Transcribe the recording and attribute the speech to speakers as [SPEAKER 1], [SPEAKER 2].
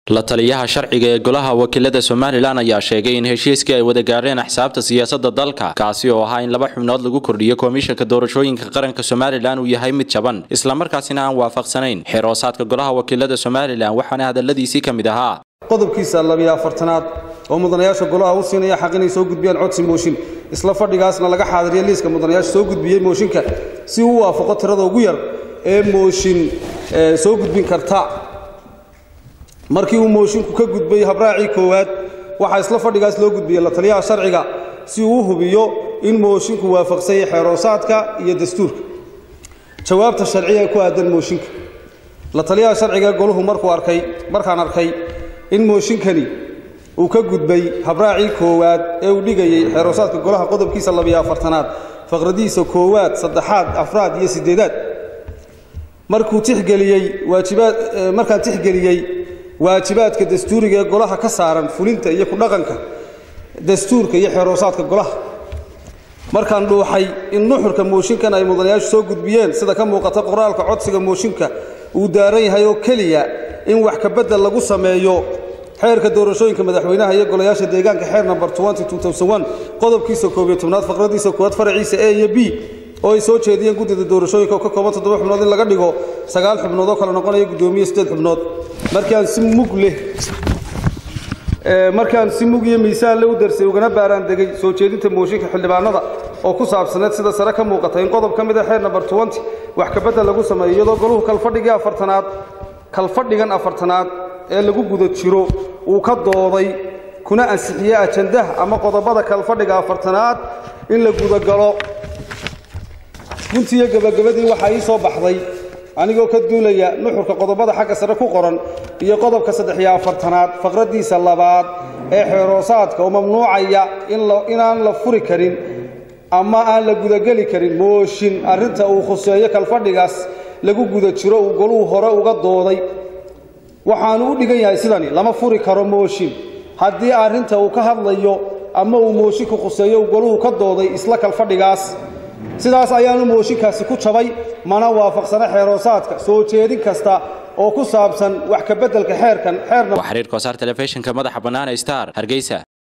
[SPEAKER 1] la taliyaha sharciga ee golaha wakiilada somalilan ayaa sheegay in heshiiskii ay wada gaareen axsaabta siyaasadda dalka kaasi oo ahaa in laba xubnood lagu kordhiyo komishanka doorashooyinka qaranka somalilan uu yahay mid jaban islamarkaasina aan waafaqsanayn xeroosaadka golaha wakiilada somalilan waxaana hadaladiisii ka mid ahaa
[SPEAKER 2] qodobkiisa labiyo afartanaad oo mudanayaasha golaha u siinaya xaq inay soo gudbiyaan codsi mooshin isla fadhigaasna laga xaadiriya liiska mudanayaasha soo gudbiyey mooshinka si uu u waafaqo tirada ugu yar ee mooshin soo gudbin karta markii uu mooshinku ka gudbay habraacii koowaad waxaa isla fadhigaas loo gudbiyey la taliyaha sharciga si uu u hubiyo in mooshinku waafaqsanyay xeeroosaadka iyo dastuurka jawaabta sharciga ee ku aadan mooshinka la taliyaha sharciga goluhu markuu arkay markaan arkay in mooshinkani uu ka gudbay habraacii koowaad ee uu dhigayey xeeroosaadka golaha qodobkiisa labiyo afartanaad faqradiisa koowaad saddexaad afraad iyo siddeedaad markuu tixgeliyey waajibaad markaan tixgeliyey waajibaadka dastuuriga ee golaha ka saaran fulinta iyo ku dhaqanka dastuurka iyo xeeroosaadka golaha markaan dhuuxay in nuxurka mooshinkan ay mudanayaashu soo gudbiyeen sida ka muuqata qoraalka codsiga mooshinka uu daaran yahay oo keliya in wax kabedel lagu sameeyo xeerka doorashooyinka madaxweynaha iyo golayaasha deegaanka xeer number qodobkiisa koobiyo tobnaad faqradiisa koowaad faraciisa e iyo b oo ay soo jeediyeen guddida doorashooyinka oo ka kooban toddoba xubnood in laga dhigo sagaal xubnood oo kale noqonaya guddoomiye siddeed xubnood markaan si mug leh markaan si mug iyo miisaan le u darsay ugana baaraan degay soo jeedinta mooshinka xildhibaanada oo ku saabsaneed sida sare ka muuqata in qodob ka mid a xeer number wax kabedel lagu sameeyo iyadoo goluhu kalfadhigii afartanaad kalfadhigan afartanaad ee lagu guda jiro uu ka dooday kuna ansixiyey ajandaha ama qodobada kalfadhiga afartanaad in la gudagalo guntiiyo gebagabadii waxaa ii soo baxday anigoo ka duulaya nuxurka qodobada xagga sare ku qoran iyo qodobka saddex iyo afartanaad faqraddiisa labaad ee xeeroosaadka oo mamnuucaya inaan la furi karin ama aan la gudageli karin mooshin arrinta uu khuseeyo kalfadhigaas lagu guda jiro uu goluhu hore uga dooday waxaanu u dhigan yahay sidani lama furi karo mooshin haddii arrinta uu ka hadlayo ama uu moosinku khuseeyo uu goluhu ka dooday isla kalfadhigaas sidaas ayaanu mooshinkaasi ku jabay mana waafaqsana xeeroosaadka soo jeedin kasta oo ku saabsan wax kabeddelka xeerkan xeerna
[SPEAKER 1] xiriir kosaar telefishinka madaxa bannaan star hargeysa